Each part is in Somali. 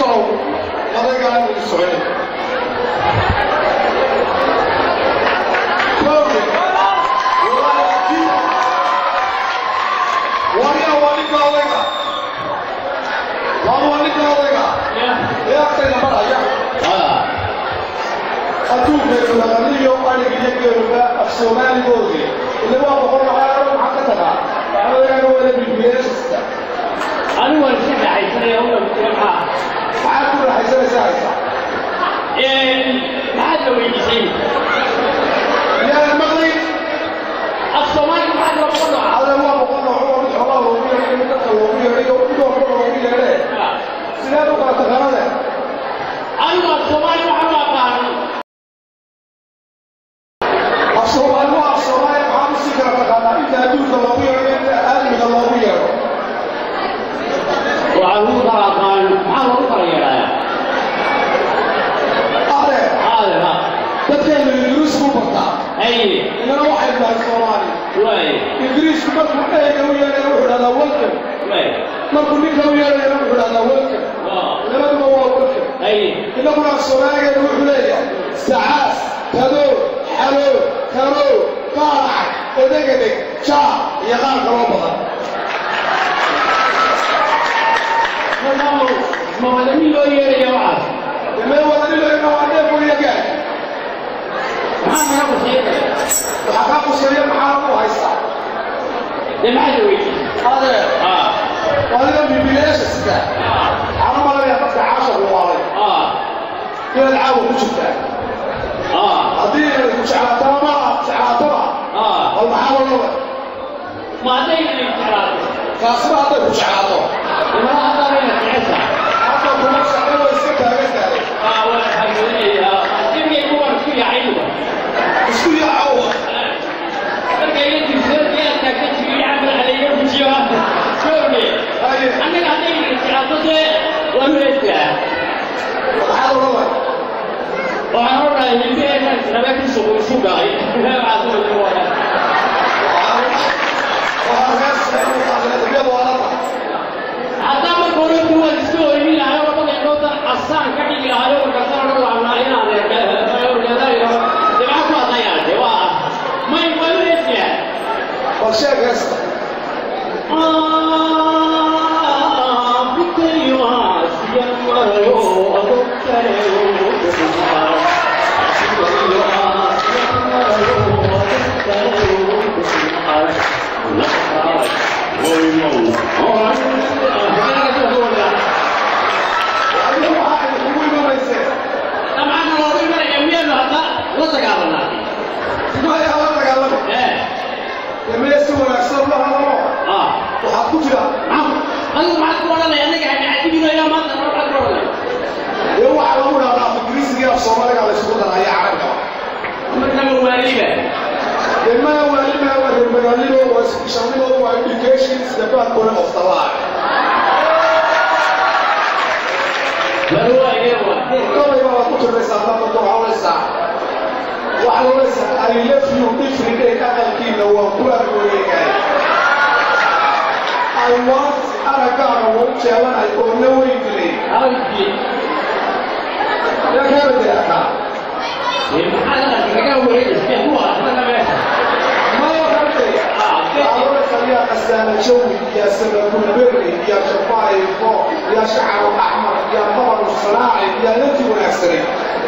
walaalow odaygaa inuu socday kooge wariya waa ninka odayga waa waa ninka odayga ee agtayda maraya adduunkeedu laqaniyo arigiyo geeruga af soomaaligoodii ile waa boqol maxaa maxaa ka tagaa odaygaana wada bibiyeesista anigu waan iska raaxaysanaya una maxaa maxaad ku raaxaysanaysaa haysa maxaad la weydiisay miyaadan maqlay af soomaali maxaad la boqon nooca ada waa boqol nooc oo mid xoolaha loogu yeedhay mid dadka loogu yeedhay oo mid walba loogu yeedhee sideed u kala taqaanade anigu af soomaali waxaan u aqaano af soomaali waa af soomaali maxaad usii kala taqaanaa inta adduunka loogu yeedho inta aadmiga loogu yeedho waxaan ugu kala aqaano maxaa lagu kala yeedhayaa ade aade ha dadkeenu ingiriis ku bartaa haye inana waxay dhahay soomaali waay ingiriisku markuu dhayga u yeedhaya wuxuu dhahdaa welcome waay markuu ninka u yeedhayana wuxuu dhahdaa welcome waa labaduba waa welcome haye innaguna soomaaligeenu wuxuu leeyahay sacaas kadoo xaloo kaloo qaarac edegedeg jaa iyo qaar kaloo badan markaa ma wadanin loo yeedhaya waxaas mee wadanilayna waa dheef weyagaad maxaa naga quseynaya waxaa kaa quseeya maxaa ku haystaa dee maxaad la weydiisay adee ah adiga bibileeshaska waxaana malanaya dadka caashaqu waalay ah inaad caawa ku jirtaa ah haddii inaad ku jeclaataba ma jeclaataba ah bal maxaa lolaba ma hadday inay jeclaato kaasina hadday ku jeclaato imana haddaan ina jecesha hadda kuma shaqo way iska taagan tahay ah waa xagelinaya dibigay kuwan isku yaacaynuba isku yaacawa marka iyo dibsadii aad taagta jigiyo camal caleeyo bujiyo jooge haye annaga hadday ina jeclaato dee waa meesha maxaa lolaba waxaan odhanahay hilbeena rabe ku sugu isu galay waxaad u wada haddaa marka hore kuwaad iska oyni lahay oo dhan inoodan asaan ka dhigi lahay oo markaasaan odhan lahnaa inaan orgadayo dee maxaa ku hadlayaa dee waa may waa meesha bal sheeg heesta adiga waxaa kugu imanaysee maya la dagaalama emee si wanaagsan la hadalo waxaad ku jira dee waxaa lagu dhahdaa af ingiriisiga af soomaaliga la isugu daraya carabka dee maya waalima waa reer magaalimo waa isbishanimo waa education is the backbone of the life kollayba waad ku tirnaysaa dama ducawaysaa waxaad oranaysaa I love you every day aqalkiina waan ku argooyegaay I want aragaaga waan jeelanahay oo na weyn dilay yaa kaa bedelataa maya rabtay يا قسام الجوي يا سبب البري يا شفاي الفوق يا شعر الاحمر يا طبر الصناعي يا نتي والعسري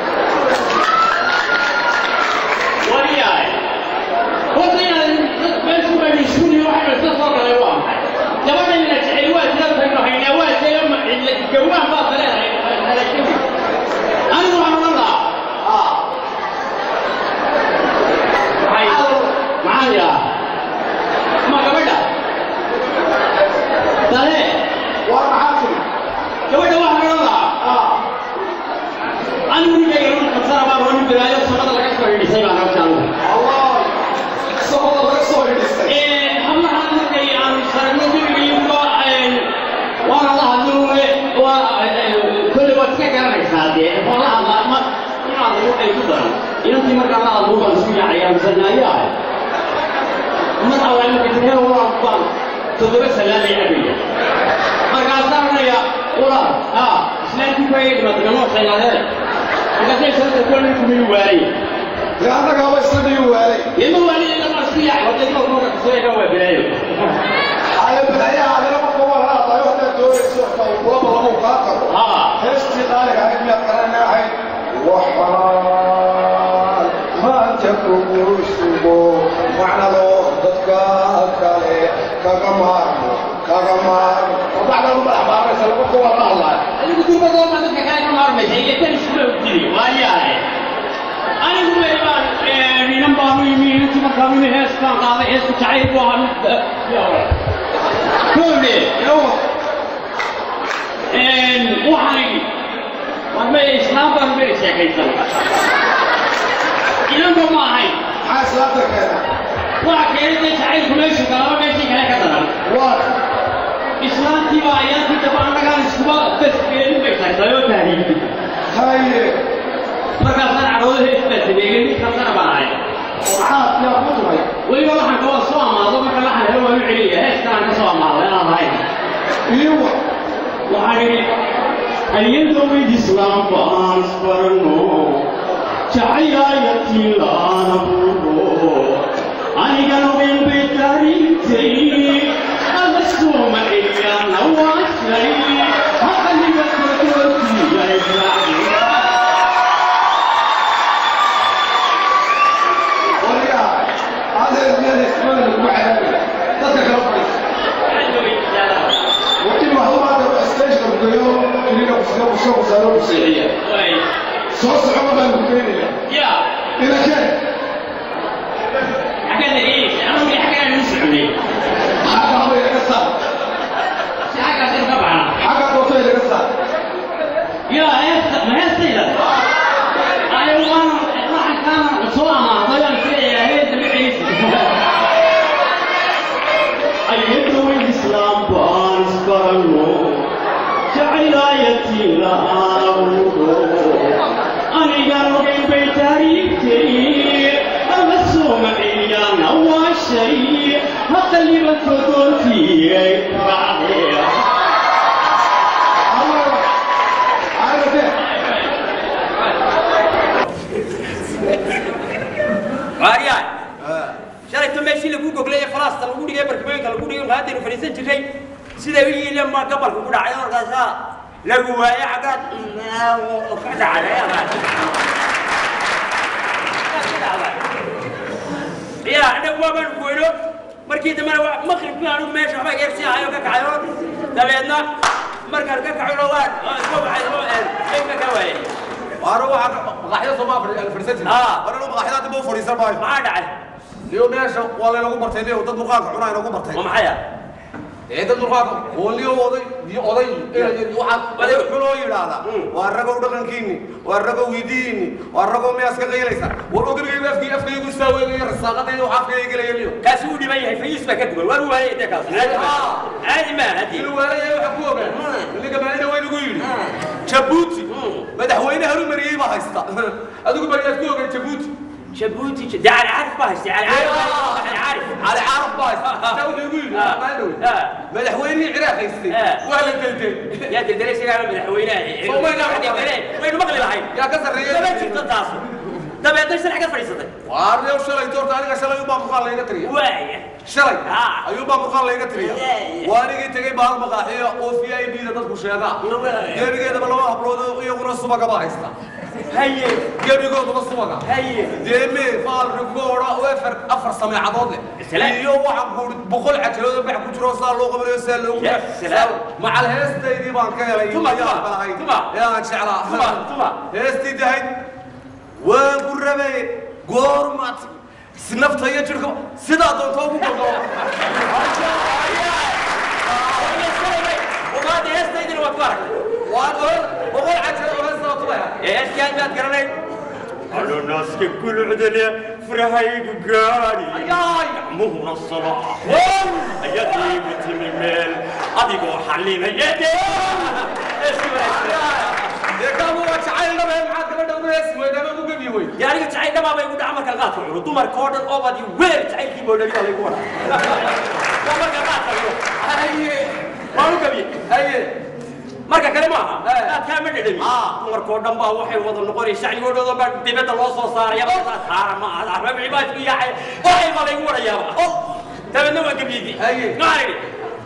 wariyahay horta inaad meel ku baynishuuni waxay iska soo galay waa maxay gabadhayna jecel waa jirantayno haynaa waa jeeyo gawaan baa taleedahay anigu waxaan odhan lahaa اه maxay maxaa yaa ma gabadha tale وانا حاكم gabadha waxaan odhan lahaa اه anigu ninkayga run kabsana baan roni biraayo samada laga soo hidhisay baan halkaan الله صوت الله يصور يستي hablahan markay aan sarno gurigiiba waana la hadluwe waa kolley waad iska garanaysaa dee waa la hadlaa ma inaad lagu ay ku daran inantii markaa la hadlu baan isku yaacaya misanaayahay mar awaa marka jireen waa baan toddoba salaamay cabaya markaasaan odhanaya walaal haa islaantii ku ayay dhimatay ganoo shaynaadeen markaasay sababta kuwa ninku miyu waayay dee annagaaba isla dhihi waalay ima waaliya lama isku yaacay wadda ima kuuka kasoo yaga waa bilaayo haya balaayaha adina marka walaadayo haddaad doonayso tawlaba lagu kaa tago haa heestii qaaliga ahayd miyaad garanay ahayd waxaan maanta kugu sugo macnado dadka kale kaga maarmo kaga maarmo wabacdan u madaxbaaraysa laba kuwa la hadlaayo adigu durbadoo ma dadka kale ka maarmaysa iyo tan isula dili waayahay anigu wey baan ninan baanu yimi intii markaanu yimi hees baan qaaday heesku jacayl buu ahaa mid kowle waxaan idhi warmay islaam baan beri sheekaysan inanba ma ahayn maxaa islaanta keena waxa keenay dee jacaylku meeshu galaba meeshii kale ka daran waa islaantii baa ayaantii daba annagaan iskuba basgeelin bay tagtay oo tahriibin haye markaasaan cadhooda hees baa sameeyey mid kastana baan ahay maxaad yaa ku tumay weliba laxanka waa soo amaado marka laxan helo waan u celiya heeskaan ka soo amaado inaan ahayn iiwa waxaan idhi ayadowid islaamba aan isbarano jacayaayatii laana buuro anigan ogen bay taariintay alla sooma celiyaana waa shay haqaniga kodoortiiya israaciila waliga adeer meel ismada lagu cadaabaya dadka kala fadhiisa وإن هو استشهد بيوم إلينا بسيطة بسيطة بسيطة بسيطة صوص عمر المكينية يا إذا كان حكاية ايش؟ انا ودي حكاية نسمعني حاجة هو يكسر حكاية طبعا حاجة توصل يكسر يا هيك ما هي سيدة أيوة أنا راح كان صوامة ضيع كده يا هيك بعيش أيدو الإسلام بانس برنو جعل آيتي لا أمرو أنا قالوا بين بيتاريخي أمسوا معي أنا وشيء هقلي بتدوتي بعدين عارف إيه waaryahay shalayto meeshii lagu goglay ee falaasta lagu dhigay barkimooyinka lagu dhigay qaadaynu fadhiisan jirray siday u yihiin ma gabalku ku dhacay markaasaa lagu waayay xaggaad ka dhacday ya anagu waabaan goyno markii dambena waa maqribkii anigu meesha waxba geersi ahayo ka kacayo dabeedna markaan ka kacayno waan isma waxay ka ka waayay waana waxaa maqaaxyada sooma fadhiisan Ah. jiray warana maqaaxyada dib u fadhiisan maayo maxaa dhacay iyo meesha waa laynagu bartay niyo dad murqaanka cunaa inagu bartay ma maxaya ee dad murqaanka hooliyo oday iyo oday waxaa oday xunoo yidhaahdaa waa ragow dhaqankiini waa ragow hidihiini waa ragow miyaas ka qaylaysa war ogargaygu afkii afkaygu istaaweegayo rasaaqadayda waxaa afkayga gelaya niyo kaasi uu dhiban yahay fayiis baa ka duwan waa u waayay dee kaas caadi maa hadii inuu waalaya waxa ku ogaan ninka maalina waynagu yidhi jabuuti madaxweyne harumariyey baa haysta adigu bariyaad ku ogaan jabuuti jabuuti dee cali caarif baa haystay cali caarif cali caarif علي عارف بايس انت وحي يقول آه. ما ادري آه. مدحويني عراق يستي آه. ولا دلدل yaa daldalay sigaa madaxweynaha Soo ma ina- waynu maqli lahayn يا كسر daba ريال jirta taas dabeedna sharci ka fadhiisatay واريو شلي دورت انا شلي يبا مقال ليغا تريا waaya شلي آه. ايوبا مقال ليغا تريا Yeah. وانيغي تغي بار مقاحيه او في اي بي ددku sheega Yeah. geerigeeda laba hablood iyaguna subaga ba haysta haye geerigooda subaga haye deeme faal rigoora oo afar afar sameecadood Salaam. leh iyo waxa buur boqol cajaloodo bax ku jiro saa loo qabanayo saa loogu Yes, salaam. macal heestaydii baan ka helay Tuma, yaa tuma, balahay tuma. yaa jeclaa Tuma, tuma. heestii dahayd waan ku rabay goormaad sinafta iyo jirka sidaa doonto ugu gogo umaada heestaydina waad ku aragtay waan oran boqol cajalo oo heestaa tubaya heeskaan baad garanay ananaaska gulcdale farahaygu gaari ayaay muhuna salaa ayadiigu timi meel adigoo xalinaya dee dee kaamu waa jacayl dhabe maxaad gabadha ugu heesi weydaama ugu gebi wey dee aniga jacayl dhamaa bay igu dhaca marka qaadka cuno dumarka oo dhan oo badi weer jacaylkii boodhaliya laygu wadaa waa marka qaadka cuno haye waan u gabiye haye marka kale maaha Eh. aadkaa ma dhedhami Ah. dumarkoo dhan baa waxay wada noqonaya shacnigoodhooda baa dibadda loo soo saaraya saara ma aha rabici baa isku yaacay waxay baa laygu warayaaba dabeedna waa gabiidi Haye. maxaa idhi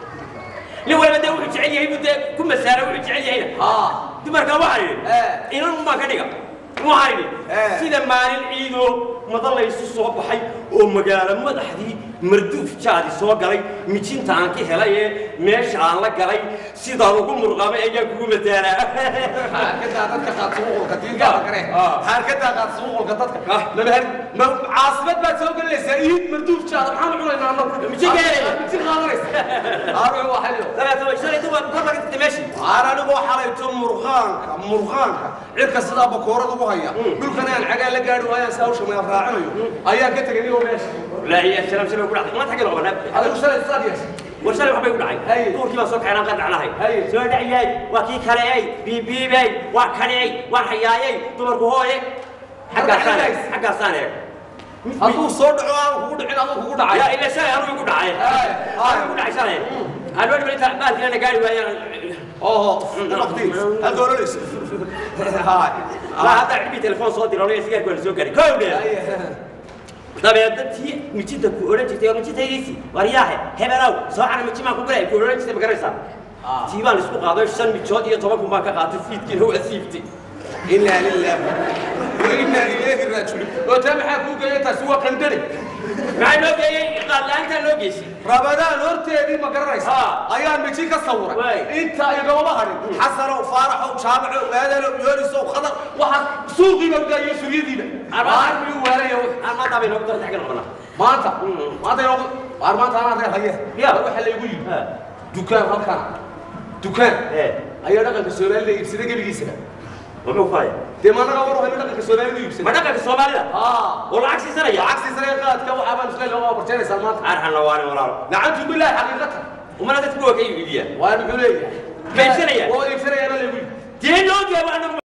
nin waliba dee wuxuu jecel yahay buu dee ku masaara wuxuu jecel yahayna haa dumarka waxaa idhi Eh. inan unbaa ka dhiga waxaa idhi Eh. sida maalin ciidoo mada laysu soo baxay oo magaalo madaxdii marduuf jaadi soo galay mijinta aan ka helay ee meesha aan la galay sidaan ugu murqamay ayaan kugu mataalaa xaarkadaa dadka qaad suuqulka diinkaada kare Ah. xaarkadaa qaad suuqulka dadka Ah. lama her ma caasimad baad soo gelinaysaa iid marduuf jaada maxaan cunaynaa annagu Mijin keenaysa. mijin qaadanaysa aaruxu waa xalio dabeetana shalay dumarku ka ragtay meeshii aan anigoo xalayto murqaanka murqaanka cirka sidaa bakoorada ugu haya dhulkan aan cagaa la gaari waayaan si hawsha meel raacinayo ayaan ka tegay nigoo meesha ilaahi ya salaam salaam ku dhacday ma tagin oo banaan adigu shalay sidaad yeeshay war shalay waxbay ku Haye. dhacay duurkii baan soo kacay aan qadacnahay Haye. soo dhaciyay waa kii kaleey biibiibay waa kaneey waa hayaayay dumarku hooye xaggaasaan eeg xaggaasaan eeg hadduu soo dhaco aan kugu dhicin aduu kugu dhacay yaa ila shalay anuu igu dhacay Haye. anuu igu dhacay shalay aan weli weli baalkiina gaari waayaan oho waqti halka oranaysa haay laa hadda cidbii telefoon soo diro aniga sigaarku waan soo gaaray kow dhe dabeedna tii mijinta ku odhan jirtay oo mijintaydiisi waryaahe hebelow soo cana mijimaan ku galay ku odhan jirtay ma garanaysaa tii baan isku qaaday shan mijood iyo toban kun baan ka qaatay fiidkiina waa siibtay inaa lilah inaa ilayhi raajicuun oo taa maxaa kuu geeyay taasi waa qandare maxaa loo geeyey qaad la-aantaa loo geysay rabadaan horteedii ma garanaysa Ah. ayaan miji ka sawiray Waay. inta igama harin xasanow faaraxow jaamacow aadanow yoorisow khadar waxa suuqiiba gaayo suryadiiba aan miyuu waalaya aan maanta bay noogu dartay xagga noqonaa maanta maanta inoo waar maanta anaa reer haye Ya. war waxa laygu yimi dukaan halkan dukaan ee ayaa dhaqanka soomaalida iibsaday gebigiisaba muxuu faaya dee ma anaga war waxaynu dhaqanka soomaalida iibsaday ma dhaqanka soomaalida aa oo lacag siisanaya lacag siisanaya qaadka waxaa baan isla loo barjeenaysaa maanta arxanna waani walaalo nacantu bilaahi xaqiiqatan umana dadku waa ka iibiyaa waa muxuu leeyahay Ma iibsanaya? waa iibsanayaana laygu yimi dee loo geebo anagu